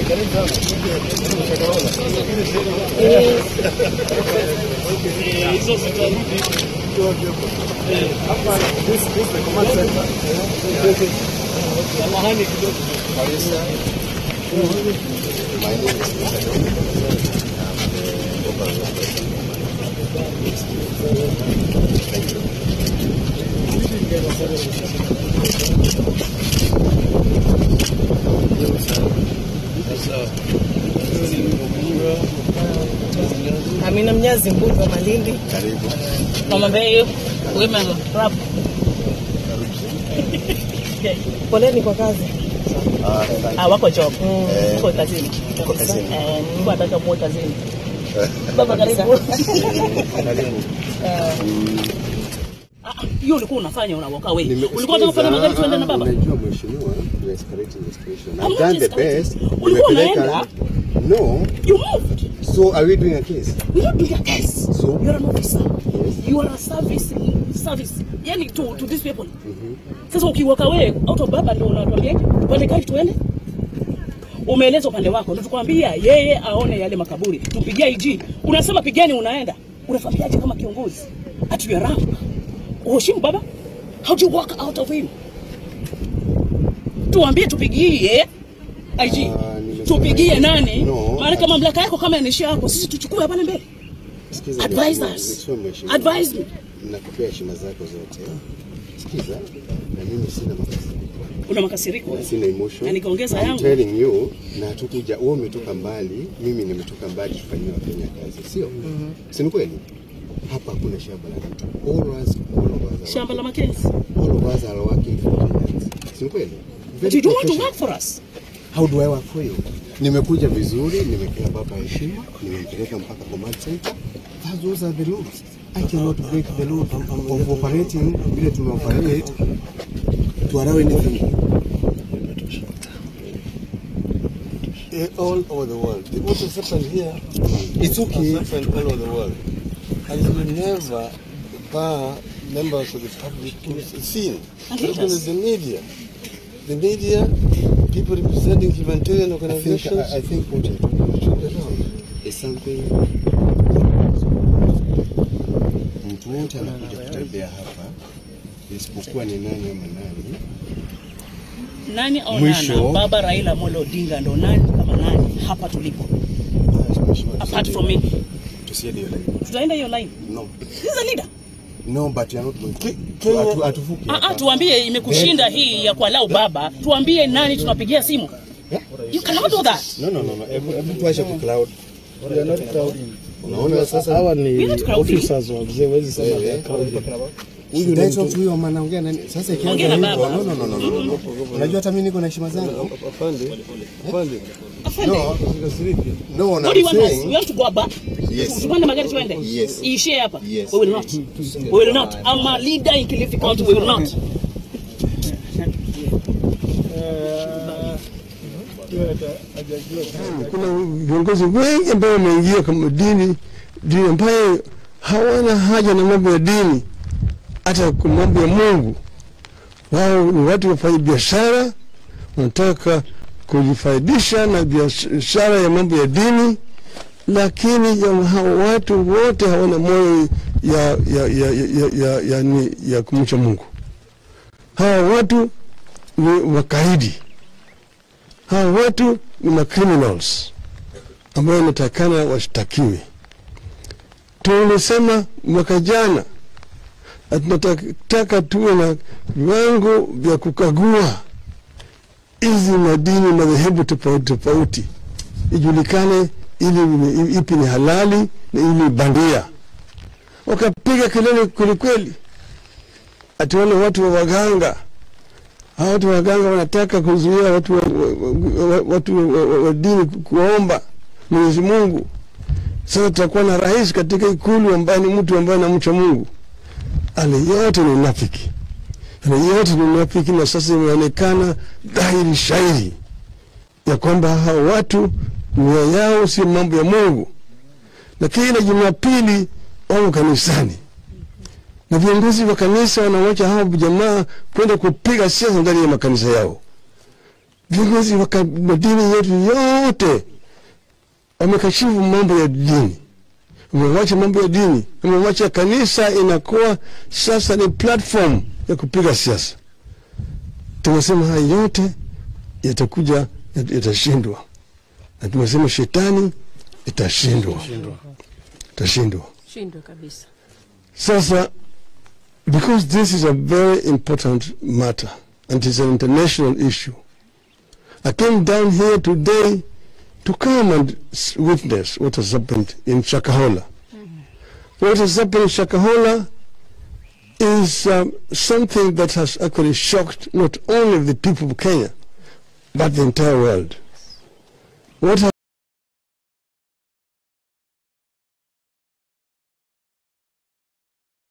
hizo zitarudi samahani kidogo Amina Mnyazi, mbunge wa Malindi. Karibu. Mama Mbeyu, women rap. Poleni kwa kazi. Ah, asante. Ah, wako job. Eh, Wako kazini. Wako kazini. Eh, Mungu anataka muwe kazini. Baba karibu. Karibu. Ah, Hiyo ulikuwa unafanya unawoka wewe. Nimekusikiza. Ulikuwa unataka kufanya magari tuende na baba? Unajua mheshimiwa, you are escalating the situation. I'm I've not done the escalating. best. Ulikuwa Nimepeleka- unaenda? No. You moved. So are we doing a case? We don't do your case. So? You're an officer. Yes. You are a service service. Yani to to these people. Sasa ukiwaka wewe out of baba ndio unatuambia tupande gari tuende. Umeeleza upande wako ndio tukwambia yeye aone yale makaburi. Tupigie IG. Unasema pigeni unaenda. Unafanyaje kama kiongozi? At your rank. Uheshimu baba? How do you walk out of him? Tuambie tupigie IG. Ah, nimesema- Tupigie nani? No. Maana kama mamlaka yako kama ni yako sisi tuchukue pale mbele. Sikiza Advise mheshimiwa, us. mheshimiwa, mheshimiwa. Advise me. Nakupea heshima zako zote. Sikiza, na mimi sina makasiriko. Una makasiriko. Sina emotion. Na nikaongeza I'm yangu. telling you, na tukuja, wewe umetoka mbali, mimi nimetoka mbali kufanyia Wakenya kazi, sio? Si ni kweli? Hapa hakuna shamba la mtu. All of us, all of us are Shamba la working- Makenzi. all of us are working for Kenyans. Si ni kweli? But Very you don't want to professional. work for us. How do I work for you? Nimekuja vizuri, nimepea baba heshima, nimempeleka mpaka command center. That those are the laws. I cannot break the law of operating vile tunaoperate to allow anything. Eh, all over the world. The- What has happened here It's okay. has happened all over the world. And it will never bar members of the public to seen. And Look at leaders. the media. The media, people representing humanitarian I think, organizations. I, I think what you're talking about is something mtu wote anakuja kutembea hapa isipokuwa ni nani ama nani. Nani au Mwisho. nana? Baba Raila Amolo Odinga ndo nani kama nani hapa tulipo. Apart from me. Tusiende hiyo line. Tutaenda hiyo line. No. He's a leader. No, but you're not going to. Kenya- Atu- Atuvuki Ah, ah, hapa. tuambie imekushinda hii ya kualau baba. Tuambie nani tunapigia simu. You cannot do that. No, no, no, no. Hebu hebu tuache ku cloud. We are not crowding. Unaona sasa Hawa We ni not crowding. officers wa mzee, huwezi sema Wewe. they are crowding. Huyu ni mtu huyo ama anaongea nani? Sasa ikianza Ongea na hivyo, baba. no, no, no, no, no, no. Unajua hata mimi niko na heshima zangu. Afande, afande, Afande. No, usikasirike. no, What no, do you want I'm us? We saying. want to go back. Yes. Tupande magari tuende. Yes. Iishie hapa. Yes. We will not. We will not. I'm a leader in Kilifi County. We will not. Kuna viongozi wengi ambao wameingia kama dini dini ambayo hawana haja na mambo ya dini, hata kwa mambo ya Mungu. Wao ni watu wafanya biashara, wanataka kujifaidisha na biashara ya mambo ya dini, lakini ya hao watu wote hawana moyo ya, ya, ya, ya, ya, ya, ya, ya kumcha Mungu. Hawa watu ni wakaidi hawa watu ni macriminals ambao wanatakana washtakiwe. Tulisema mwaka jana na tunataka tuwe na viwango vya kukagua hizi madini madhehebu tofauti tofauti, ijulikane ili ni- ipi ni halali na ili bandia. Wakapiga kelele kwelikweli, ati wale watu wa waganga hawa watu waganga wanataka kuzuia watu wa, wa, wa, watu wa, wa, wa dini ku- kuomba Mwenyezi Mungu. Sasa tutakuwa na rais katika ikulu ambaye ni mtu ambaye anamcha Mungu. Ale yote ni unafiki, ale yote ni unafiki, na sasa imeonekana dhahiri shairi ya kwamba hao watu nia yao si mambo ya Mungu, na kila Jumapili wamo kanisani na viongozi wa kanisa wanawacha hao jamaa kwenda kupiga siasa ndani ya makanisa yao. viongozi wa ka- madini yetu yote wamekashifu mambo ya dini, wamewacha mambo ya dini, wamewacha kanisa inakuwa sasa ni platform ya kupiga siasa. Tumesema haya yote yatakuja, yat- yatashindwa, na tumesema shetani itashindwa, itashindwa. shindwe kabisa. Sasa, because this is a very important matter and it's an international issue, I came down here today to come and s- witness what has happened in Shakahola. What has happened in Shakahola is um, something that has actually shocked not only the people of Kenya, but the entire world. What